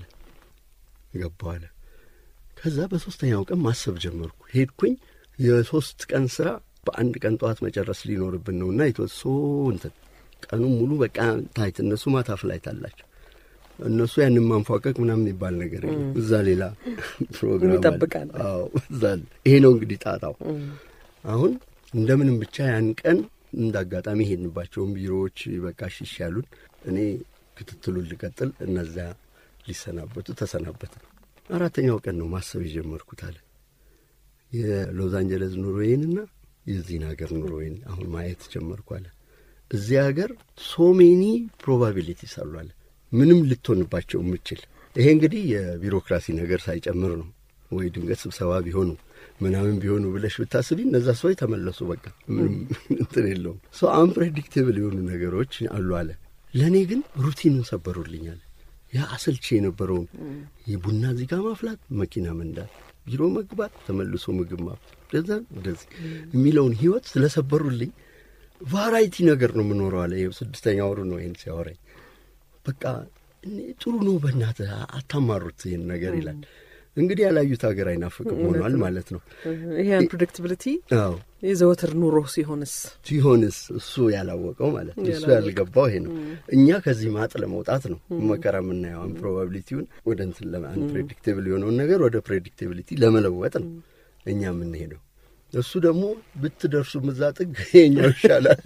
ገባሁ አለ። ከዛ በሶስተኛው ቀን ማሰብ ጀመርኩ። ሄድኩኝ። የሶስት ቀን ስራ በአንድ ቀን ጠዋት መጨረስ ሊኖርብን ነው እና የተወሶ እንትን ቀኑን ሙሉ በቃ ታይት እነሱ ማታ ፍላይት አላቸው። እነሱ ያንን ማንፏቀቅ ምናምን የሚባል ነገር የለም። እዛ ሌላ ፕሮግራም አለ። ይጠብቃል። አዎ እዛ አለ። ይሄ ነው እንግዲህ ጣጣው። አሁን እንደምንም ብቻ ያን ቀን እንደ አጋጣሚ ሄድንባቸውን ቢሮዎች በቃ ሽሽ ያሉን። እኔ ክትትሉን ልቀጥል፣ እነዚያ ሊሰናበቱ ተሰናበት ነው። አራተኛው ቀን ነው ማሰብ የጀመርኩት አለ የሎስ አንጀለስ ኑሮዬንና የዚህን ሀገር ኑሮዬን አሁን ማየት ጀመርኩ አለ። እዚህ ሀገር ሶ ሜኒ ፕሮባቢሊቲስ አሉ አለ ምንም ልትሆንባቸው የምችል ይሄ እንግዲህ የቢሮክራሲ ነገር ሳይጨምር ነው። ወይ ድንገት ስብሰባ ቢሆኑ ምናምን ቢሆኑ ብለሽ ብታስቢ እነዛ ሰዎች ተመለሱ። በቃ ምንም እንትን የለውም። ሰው አንፕሬዲክቴብል የሆኑ ነገሮች አሉ አለ። ለእኔ ግን ሩቲኑን ሰበሩልኛል። ያ አሰልቼ የነበረውን የቡና እዚህ ጋር ማፍላት፣ መኪና መንዳት፣ ቢሮ መግባት፣ ተመልሶ ምግብ ማፍላት፣ እንደዛ እንደዚህ የሚለውን ህይወት ስለሰበሩልኝ ቫራይቲ ነገር ነው የምኖረው አለ። ይኸው ስድስተኛ ወሩ ነው ይህን ሲያወራኝ። በቃ ጥሩ ነው፣ በእናትህ አታማሩት ይህን ነገር ይላል። እንግዲህ ያላዩት ሀገር አይናፍቅም ሆኗል ማለት ነው። ይሄ አንፕሬዲክትብሊቲ አዎ የዘወትር ኑሮ ሲሆንስ ሲሆንስ እሱ ያላወቀው ማለት ነው። እሱ ያልገባው ይሄ ነው። እኛ ከዚህ ማጥ ለመውጣት ነው መከራ የምናየው። ፕሮባቢሊቲውን ወደ እንትን አንፕሬዲክቴብል የሆነውን ነገር ወደ ፕሬዲክቴቢሊቲ ለመለወጥ ነው እኛ የምንሄደው። እሱ ደግሞ ብትደርሱ ምዛ ጥግ የኛው ይሻላል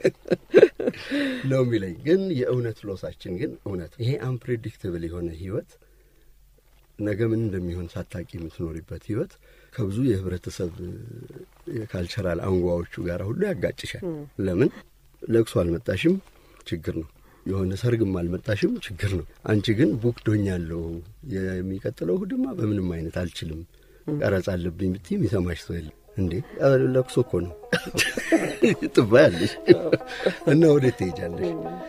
ነው የሚለኝ። ግን የእውነት ሎሳችን ግን እውነት ይሄ አንፕሬዲክትብል የሆነ ህይወት ነገ ምን እንደሚሆን ሳታቂ የምትኖሪበት ህይወት ከብዙ የህብረተሰብ የካልቸራል አንጓዎቹ ጋር ሁሉ ያጋጭሻል። ለምን ለቅሶ አልመጣሽም? ችግር ነው። የሆነ ሰርግም አልመጣሽም? ችግር ነው። አንቺ ግን ቡክ ዶኛለሁ የሚቀጥለው እሑድማ በምንም አይነት አልችልም፣ ቀረጻ አለብኝ ብትይ የሚሰማሽ ሰው የለም። እንዴ ለቅሶ እኮ ነው ትባያለሽ እና ወዴት ትሄጃለሽ?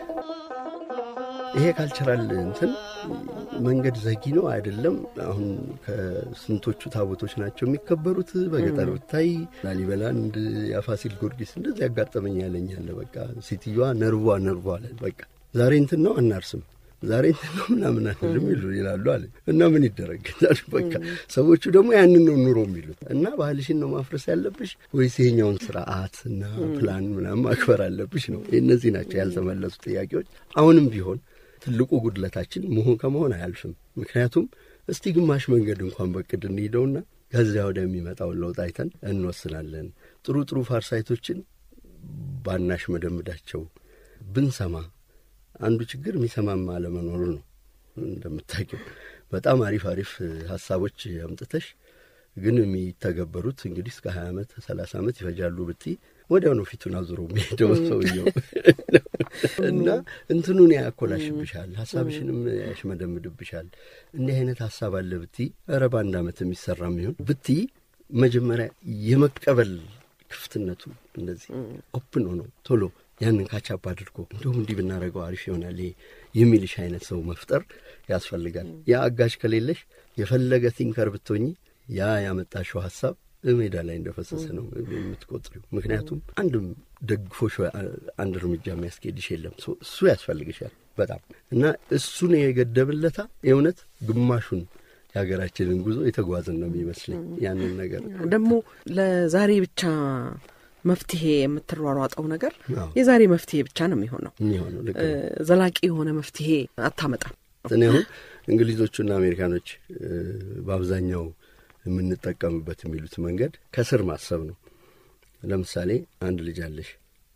ይሄ ካልቸራል እንትን መንገድ ዘጊ ነው አይደለም። አሁን ከስንቶቹ ታቦቶች ናቸው የሚከበሩት? በገጠር ብታይ ላሊበላን እንድ የፋሲል ጊዮርጊስ እንደዚህ ያጋጠመኝ ያለኛለ። በቃ ሴትዮዋ ነርቧ ነርቧ አለ። በቃ ዛሬ እንትን ነው አናርስም፣ ዛሬ እንትን ነው ምናምን አንልም ይሉ ይላሉ አለ እና ምን ይደረግ በቃ ሰዎቹ ደግሞ ያንን ነው ኑሮ የሚሉት እና ባህልሽን ነው ማፍረስ ያለብሽ ወይስ ይሄኛውን ስርዓት እና ፕላን ምናምን ማክበር አለብሽ ነው። እነዚህ ናቸው ያልተመለሱ ጥያቄዎች አሁንም ቢሆን ትልቁ ጉድለታችን መሆን ከመሆን አያልፍም። ምክንያቱም እስቲ ግማሽ መንገድ እንኳን በቅድ እንሂደውና ከዚያ ወደሚመጣውን ለውጥ አይተን እንወስናለን። ጥሩ ጥሩ ፋርሳይቶችን ባናሽ መደምዳቸው ብንሰማ አንዱ ችግር የሚሰማም አለመኖሩ ነው። እንደምታውቂው በጣም አሪፍ አሪፍ ሀሳቦች አምጥተሽ ግን የሚተገበሩት እንግዲህ እስከ ሀያ ዓመት ሰላሳ ዓመት ይፈጃሉ ብትይ ወዲያው ነው ፊቱን አዙሮ የሚሄደው ሰውየው እና እንትኑን ያኮላሽብሻል፣ ሀሳብሽንም ያሽመደምድብሻል። እንዲህ አይነት ሀሳብ አለ ብትይ ኧረ በአንድ ዓመት የሚሰራ የሚሆን ብትይ መጀመሪያ የመቀበል ክፍትነቱ እንደዚህ ኦፕን ሆኖ ቶሎ ያንን ካቻፕ አድርጎ እንዲሁም እንዲህ ብናደርገው አሪፍ ይሆናል የሚልሽ አይነት ሰው መፍጠር ያስፈልጋል። ያ አጋዥ ከሌለሽ የፈለገ ቲንከር ብትሆኚ ያ ያመጣሽው ሀሳብ ሜዳ ላይ እንደፈሰሰ ነው የምትቆጥሪው። ምክንያቱም አንድም ደግፎሽ አንድ እርምጃ የሚያስኬድሽ የለም። እሱ ያስፈልግሻል በጣም እና እሱን የገደብለታ የእውነት ግማሹን የሀገራችንን ጉዞ የተጓዝን ነው የሚመስለኝ። ያንን ነገር ደግሞ ለዛሬ ብቻ መፍትሄ የምትሯሯጠው ነገር የዛሬ መፍትሄ ብቻ ነው የሚሆነው የሚሆነው ልክ ነው። ዘላቂ የሆነ መፍትሄ አታመጣም። እኔ አሁን እንግሊዞቹና አሜሪካኖች በአብዛኛው የምንጠቀምበት የሚሉት መንገድ ከስር ማሰብ ነው። ለምሳሌ አንድ ልጅ አለሽ፣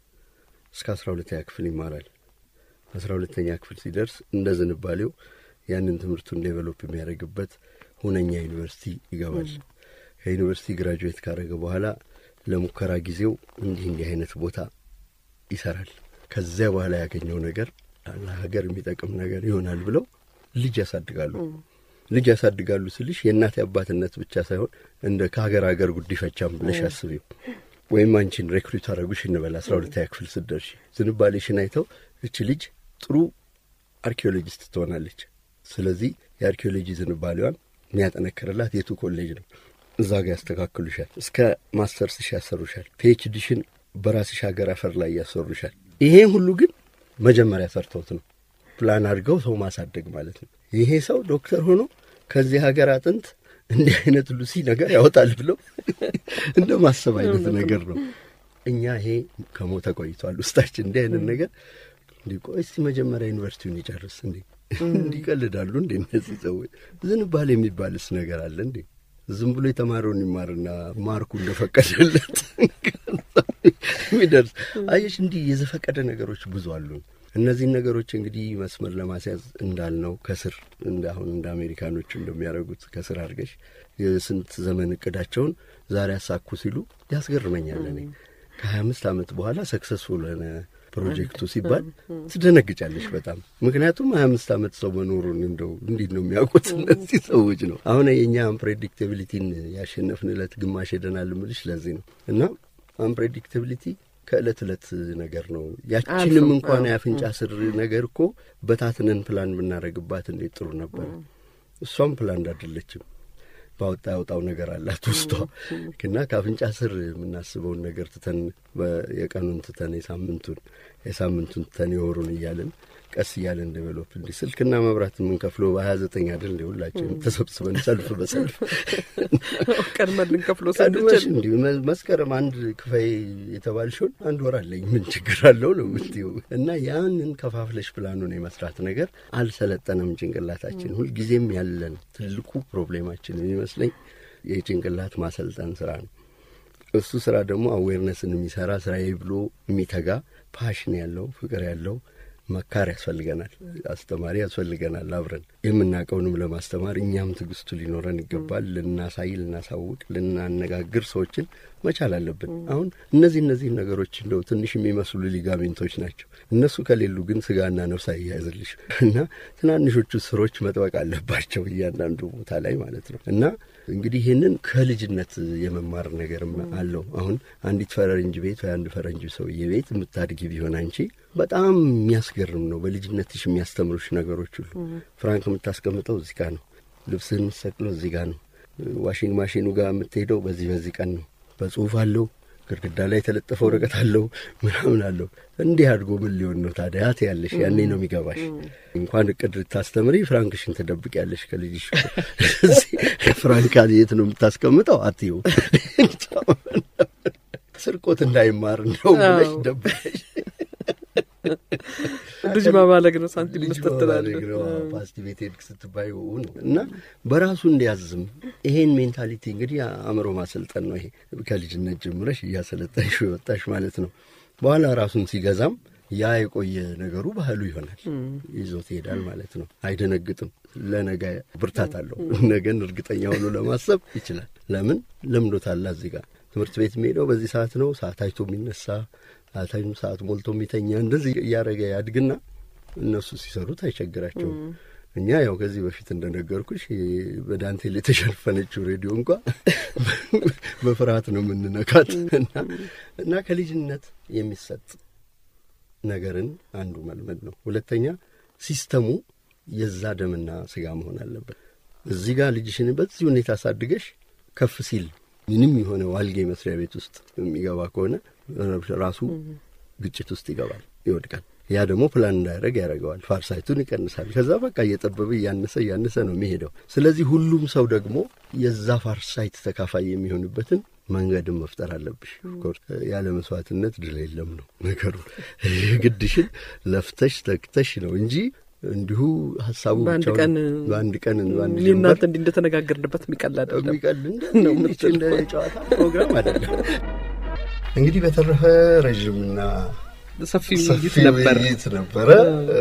እስከ አስራ ሁለተኛ ክፍል ይማራል። አስራ ሁለተኛ ክፍል ሲደርስ እንደ ዝንባሌው ያንን ትምህርቱን ዴቨሎፕ የሚያደርግበት ሁነኛ ዩኒቨርሲቲ ይገባል። ከዩኒቨርሲቲ ግራጁዌት ካደረገ በኋላ ለሙከራ ጊዜው እንዲህ እንዲህ አይነት ቦታ ይሰራል። ከዚያ በኋላ ያገኘው ነገር ለሀገር የሚጠቅም ነገር ይሆናል ብለው ልጅ ያሳድጋሉ። ልጅ ያሳድጋሉ ስልሽ የእናት አባትነት ብቻ ሳይሆን እንደ ከሀገር ሀገር ጉዲፈቻም ብለሽ አስቢው። ወይም አንቺን ሬክሩት አደረጉሽ እንበል አስራ ሁለተኛ ክፍል ስትደርሺ ዝንባሌሽን አይተው እች ልጅ ጥሩ አርኪኦሎጂስት ትሆናለች። ስለዚህ የአርኪኦሎጂ ዝንባሌዋን የሚያጠነክርላት የቱ ኮሌጅ ነው? እዛ ጋር ያስተካክሉሻል። እስከ ማስተርስሽ ያሰሩሻል። ፒኤችዲሽን በራስሽ ሀገር አፈር ላይ ያሰሩሻል። ይሄን ሁሉ ግን መጀመሪያ ሰርተውት ነው ፕላን አድርገው ሰው ማሳደግ ማለት ነው። ይሄ ሰው ዶክተር ሆኖ ከዚህ ሀገር አጥንት እንዲህ አይነት ሉሲ ነገር ያወጣል ብለው እንደ ማሰብ አይነት ነገር ነው። እኛ ይሄ ከሞተ ቆይቷል ውስጣችን እንዲህ አይነት ነገር እንዲ ቆይ እስቲ መጀመሪያ ዩኒቨርሲቲውን ይጨርስ እንዴ እንዲቀልዳሉ እንዴ እነዚህ ሰዎች። ዝንባሌ የሚባልስ ነገር አለ እንዴ? ዝም ብሎ የተማረውን ይማርና ማርኩ እንደፈቀደለት የሚደርስ አየሽ። እንዲህ የዘፈቀደ ነገሮች ብዙ አሉ። እነዚህን ነገሮች እንግዲህ መስመር ለማስያዝ እንዳልነው ከስር እንደ አሁን እንደ አሜሪካኖቹ እንደሚያደርጉት ከስር አድርገሽ የስንት ዘመን እቅዳቸውን ዛሬ ያሳኩ ሲሉ ያስገርመኛል። እኔ ከሀያ አምስት ዓመት በኋላ ሰክሰስፉል ሆነ ፕሮጀክቱ ሲባል ትደነግጫለሽ በጣም ምክንያቱም ሀያ አምስት ዓመት ሰው መኖሩን እንደው እንዴት ነው የሚያውቁት እነዚህ ሰዎች ነው። አሁን የእኛ አንፕሬዲክታቢሊቲን ያሸነፍንለት ግማሽ ሄደናል እምልሽ ለዚህ ነው እና አንፕሬዲክታቢሊቲ ከእለት ዕለት ነገር ነው። ያችንም እንኳን የአፍንጫ ስር ነገር እኮ በታትነን ፕላን ብናደርግባት እንዴት ጥሩ ነበረ። እሷም ፕላን እንዳደለችም ባወጣ ያወጣው ነገር አላት ውስጧ እና ከአፍንጫ ስር የምናስበውን ነገር ትተን የቀኑን ትተን የሳምንቱን የሳምንቱን ተን የወሩን እያለን ቀስ እያለን ዴቨሎፕ እንዲህ ስልክና መብራት የምንከፍለው በሀያ ዘጠኝ አይደል እንደ ሁላችንም ተሰብስበን ሰልፍ በሰልፍ ቀድመን ልንከፍሎ ቀድመሽ ስንችል እንዲሁ መ- መስከረም አንድ ክፈይ የተባልሽውን አንድ ወር አለኝ ምን ችግር አለው ነው የምትይው። እና ያንን ከፋፍለሽ ፕላኑን የመስራት ነገር አልሰለጠነም ጭንቅላታችን። ሁልጊዜም ያለን ትልቁ ፕሮብሌማችን የሚመስለኝ የጭንቅላት ማሰልጠን ስራ ነው። እሱ ስራ ደግሞ አዌርነስን የሚሰራ ስራዬ ብሎ የሚተጋ ፓሽን ያለው ፍቅር ያለው መካር ያስፈልገናል። አስተማሪ ያስፈልገናል። አብረን የምናውቀውንም ለማስተማር እኛም ትዕግስቱ ሊኖረን ይገባል። ልናሳይ፣ ልናሳውቅ፣ ልናነጋግር ሰዎችን መቻል አለብን። አሁን እነዚህ እነዚህ ነገሮች እንደው ትንሽ የሚመስሉ ሊጋሜንቶች ናቸው። እነሱ ከሌሉ ግን ስጋና ነፍስ አያያዝልሽ እና ትናንሾቹ ስሮች መጥበቅ አለባቸው እያንዳንዱ ቦታ ላይ ማለት ነው እና እንግዲህ ይህንን ከልጅነት የመማር ነገርም አለው። አሁን አንዲት ፈረንጅ ቤት ወይ አንድ ፈረንጅ ሰውዬ ቤት የምታድጊ ቢሆን አንቺ በጣም የሚያስገርም ነው። በልጅነትሽ የሚያስተምሩሽ ነገሮች ሁሉ ፍራንክ የምታስቀምጠው እዚህ ጋር ነው። ልብስህን የምትሰቅለው እዚህ ጋር ነው። ዋሽንግ ማሽኑ ጋር የምትሄደው በዚህ በዚህ ቀን ነው። በጽሁፍ አለው። ግድግዳ ላይ የተለጠፈ ወረቀት አለው ምናምን አለው። እንዲህ አድጎ ምን ሊሆን ነው ታዲያ ትያለሽ። ያኔ ነው የሚገባሽ። እንኳን እቅድ ልታስተምሪ ፍራንክሽን ትደብቅ ያለሽ ከልጅሽ። እዚህ ፍራንክ የት ነው የምታስቀምጠው አትዩ ስርቆት እንዳይማር እንደው ብለሽ አዎ። ደብቀሽ ልጅ ማባለግ ነው፣ ሳንቲም ልጅ መስጠት በማድረግ ትላለህ። ነው። ፓስቲ ቤት ሄድክ ስትባይ ነው እና በራሱ እንዲያዝም ይሄን ሜንታሊቲ እንግዲህ አእምሮ ማሰልጠን ነው። ይሄ ከልጅነት ጀምረሽ እያሰለጠንሽ የወጣሽ ማለት ነው። በኋላ ራሱን ሲገዛም ያ የቆየ ነገሩ ባህሉ ይሆናል፣ ይዞት ይሄዳል ማለት ነው። አይደነግጥም። ለነገ ብርታት አለው። ነገን እርግጠኛ ሆኖ ለማሰብ ይችላል። ለምን ለምዶታል። እዚህ ጋር ትምህርት ቤት የሚሄደው በዚህ ሰዓት ነው። ሰዓት አይቶ የሚነሳ ሰዓታይም ሰዓት ሞልቶ የሚተኛ እንደዚህ እያደረገ ያድግና እነሱ ሲሰሩት አይቸግራቸውም። እኛ ያው ከዚህ በፊት እንደነገርኩሽ በዳንቴል የተሸፈነችው ሬዲዮ እንኳ በፍርሃት ነው የምንነካት እና እና ከልጅነት የሚሰጥ ነገርን አንዱ መልመድ ነው። ሁለተኛ ሲስተሙ የዛ ደምና ስጋ መሆን አለበት። እዚህ ጋር ልጅሽን በዚህ ሁኔታ አሳድገሽ ከፍ ሲል ምንም የሆነ ዋልጌ መስሪያ ቤት ውስጥ የሚገባ ከሆነ ራሱ ግጭት ውስጥ ይገባል፣ ይወድቃል። ያ ደግሞ ፕላን እንዳያደረግ ያደርገዋል። ፋርሳይቱን ይቀንሳል። ከዛ በቃ እየጠበበ እያነሰ እያነሰ ነው የሚሄደው። ስለዚህ ሁሉም ሰው ደግሞ የዛ ፋርሳይት ተካፋይ የሚሆንበትን መንገድን መፍጠር አለብሽ። ኦፍኮርስ ያለ መስዋዕትነት ድል የለም ነው ነገሩ። የግድሽን ለፍተሽ ተክተሽ ነው እንጂ እንዲሁ ሀሳቡ በአንድ ብቻውን- ቀን በአንድ ቀን በአንድ እኔ ጀንበር እናንተ እንዲህ እንደተነጋገርንበት የሚቀል አይደለም። የሚቀል ነው እንደ የምትለው። እንደ ጨዋታ ፕሮግራም አይደለም። እንግዲህ በተረፈ ረዥምና ሰፊ ሰፊ ውይይት ነበር። ውይይት ነበረ።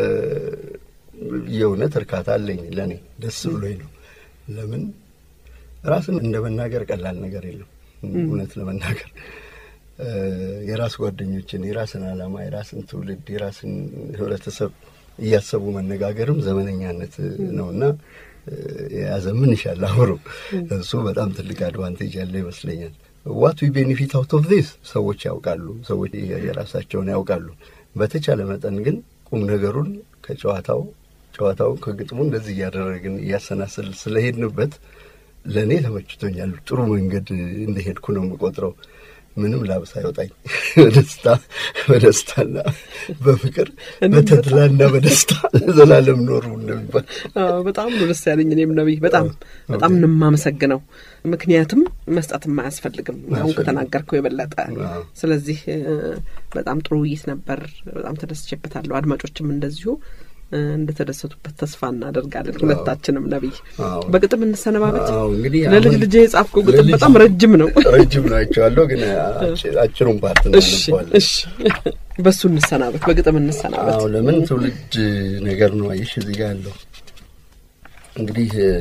የእውነት እርካታ አለኝ። ለእኔ ደስ ብሎኝ ነው። ለምን ራስን እንደ መናገር ቀላል ነገር የለም። እውነት ለመናገር እ፣ የራስ ጓደኞችን፣ የራስን ዓላማ፣ የራስን ትውልድ፣ የራስን ህብረተሰብ እያሰቡ መነጋገርም ዘመነኛነት ነውና እ፣ የያዘ ምን ይሻል አብሮ እሱ በጣም ትልቅ አድቫንቴጅ ያለ ይመስለኛል። ዋት ዊ ቤኔፊት አውት ኦፍ ዚስ ሰዎች ያውቃሉ፣ ሰዎች የራሳቸውን ያውቃሉ። በተቻለ መጠን ግን ቁም ነገሩን ከጨዋታው ጨዋታውን ከግጥሙ እንደዚህ እያደረግን እያሰናስል ስለሄድንበት ለእኔ ተመችቶኛል። ጥሩ መንገድ እንደሄድኩ ነው የምቆጥረው። ምንም ላብ ሳይወጣኝ በደስታ በደስታና በፍቅር በተድላና በደስታ ዘላለም ኖሩ እንደሚባል አዎ፣ በጣም ነው ደስ ያለኝ። እኔም ነቢይ በጣም አዎ፣ በጣም ኦኬ። ነው የማመሰግነው። ምክንያቱም መስጠትም አያስፈልግም አሁን አያስፈልግም። ከተናገርከው የበለጠ። አዎ። ስለዚህ እ፣ በጣም ጥሩ ውይይት ነበር። በጣም ተደስቼበታለሁ። አድማጮችም እንደዚሁ እ፣ እንደተደሰቱበት ተስፋ እናደርጋለን። ሁለታችንም ነቢይ አዎ። በግጥም እንሰነባበት። አዎ እንግዲህ ለልጅ አሁን ልጄ የጻፍከው ግጥም ለልጅ- በጣም ረጅም ነው። ረጅም ናቸዋለሁ ግን አጭ- አጭሩን ፓርት እሺ እናነባዋለን። እሺ፣ በሱ እንሰናበት፣ በግጥም እንሰናበት። አዎ ለምን ትውልድ ነገር ነው። አየሽ እዚህ ጋር ያለው እንግዲህ እ፣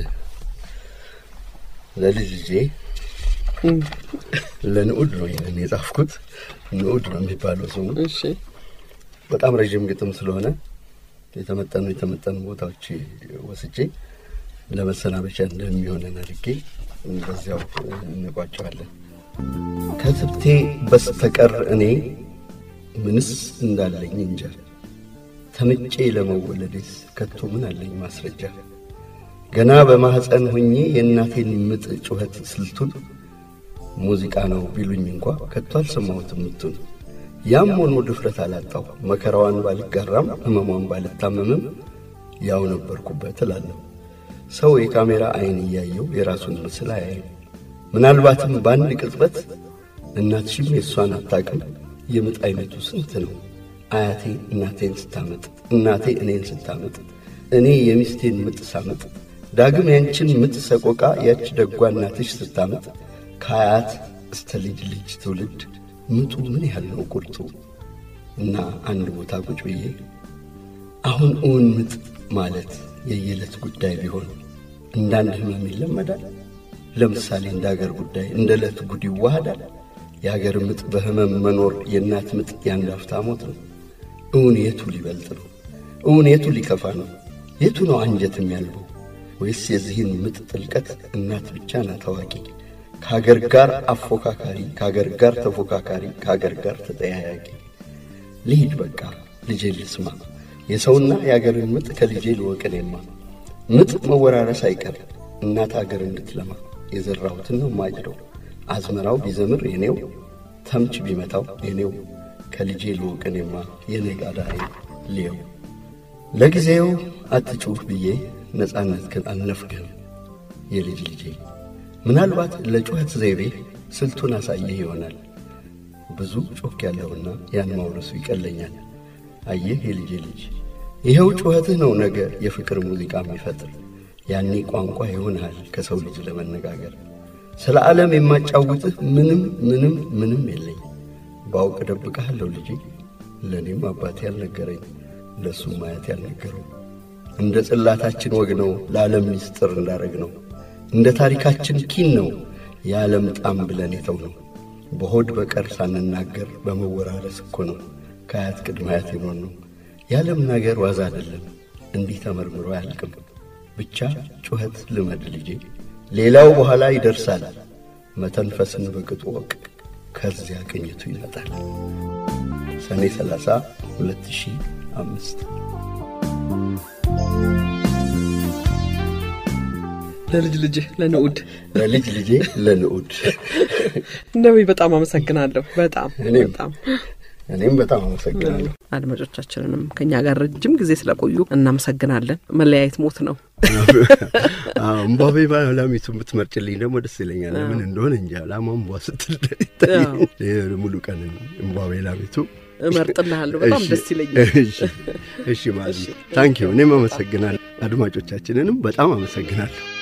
ለልጅ ልጄ እም፣ ለንዑድ ነው ይህንን የጻፍኩት። ንዑድ ነው የሚባለው ስሙ። እሺ በጣም ረዥም ግጥም ስለሆነ የተመጠኑ የተመጠኑ ቦታዎች ወስጄ ለመሰናበቻ እንደሚሆነን አድርጌ በዚያው እንቋጨዋለን። ከትብቴ በስተቀር እኔ ምንስ እንዳለኝ እንጃ። ተምጬ ለመወለዴስ ከቶ ምን አለኝ ማስረጃ? ገና በማኅፀን ሆኜ የእናቴን ምጥ ጩኸት ስልቱን ሙዚቃ ነው ቢሉኝ እንኳ ከቶ አልሰማሁትም ምቱን። ያም ሆኖ ድፍረት አላጣው። መከራዋን ባልጋራም ሕመሟን ባልታመምም ያው ነበርኩበት እላለሁ። ሰው የካሜራ ዐይን እያየው የራሱን ምስል አያይም። ምናልባትም በአንድ ቅጽበት እናትሽም የእሷን አታቅም። የምጥ ዐይነቱ ስንት ነው? አያቴ እናቴን ስታመጥ፣ እናቴ እኔን ስታመጥ፣ እኔ የሚስቴን ምጥ ሳመጥ፣ ዳግም ያንቺን ምጥ ሰቆቃ ያች ደጓ እናትሽ ስታመጥ፣ ከአያት እስተ ልጅ ልጅ ትውልድ ምጡ ምን ያህል ነው ቁርጡ? እና አንድ ቦታ ቁጭ ብዬ አሁን እውን ምጥ ማለት የየዕለት ጉዳይ ቢሆን እንዳንድ ህመም ይለመዳል። ለምሳሌ እንደ አገር ጉዳይ እንደ ዕለት ጉድ ይዋሃዳል። የአገር ምጥ በህመም መኖር የእናት ምጥ የአንድ አፍታ ሞት ነው። እውን የቱ ሊበልጥ ነው? እውን የቱ ሊከፋ ነው? የቱ ነው አንጀት የሚያልበው? ወይስ የዚህን ምጥ ጥልቀት እናት ብቻ ናት ታዋቂ? ከአገር ጋር አፎካካሪ፣ ከአገር ጋር ተፎካካሪ፣ ከአገር ጋር ተጠያያቂ። ልሂድ በቃ ልጄ ልስማ የሰውና የአገርን ምጥ ከልጄ ልወቅኔማ ምጥ መወራረስ አይቀር እናት አገር እንድትለማ የዘራሁትን ነው ማጭደው አዝመራው ቢዘምር የኔው ተምች ቢመታው የኔው ከልጄ ልወቅኔማ የኔ ጋዳሬ ልየው ለጊዜው አትጩህ ብዬ ነፃነት ግን አልነፍግህም የልጅ ልጄ ምናልባት ለጩኸት ዘይቤ ስልቱን አሳየህ ይሆናል ብዙ ጮክ ያለውና ያን ማውረሱ ይቀለኛል አየህ የልጄ ልጅ ይኸው ጩኸትህ ነው ነገ የፍቅር ሙዚቃ የሚፈጥር ያኔ ቋንቋ ይሆንሃል ከሰው ልጅ ለመነጋገር ስለ ዓለም የማጫውትህ ምንም ምንም ምንም የለኝ ባውቅ እደብቅሃለሁ ልጄ ለእኔም አባቴ ያልነገረኝ ለእሱም ማየት ያልነገረው እንደ ጽላታችን ወግ ነው ለዓለም ሚስጥር እንዳረግ ነው እንደ ታሪካችን ኪን ነው የዓለም ጣም ብለን የተው ነው በሆድ በቀር ሳንናገር በመወራረስ እኮ ነው ከአያት ቅድመ አያት የኖር ነው የዓለም ነገር ዋዛ አይደለም እንዲህ ተመርምሮ አያልቅም ብቻ ጩኸት ልመድ ልጄ ሌላው በኋላ ይደርሳል መተንፈስን በቅጡ ወቅ ከዚያ ቅኝቱ ይመጣል ሰኔ 30 2005 ለልጅ ልጅህ ለንዑድ ለልጅ ልጄ ለንዑድ ነቢይ በጣም አመሰግናለሁ። በጣም እኔም በጣም እኔም በጣም አመሰግናለሁ አድማጮቻችንንም ከእኛ ጋር ረጅም ጊዜ ስለቆዩ እናመሰግናለን። መለያየት ሞት ነው። እምቧቤ ላሚቱ የምትመርጭልኝ ደግሞ ደስ ይለኛል ለምን እንደሆነ እንጂ ላማ እምቧ ስትል ይታይ ሙሉ ቀን እምቧቤ ላሚቱ እመርጥልሃለሁ። በጣም እሺ፣ ደስ ይለኛል። እሺ፣ እሺ ማዚ ታንኪዩ እኔም አመሰግናለሁ አድማጮቻችንንም በጣም አመሰግናለሁ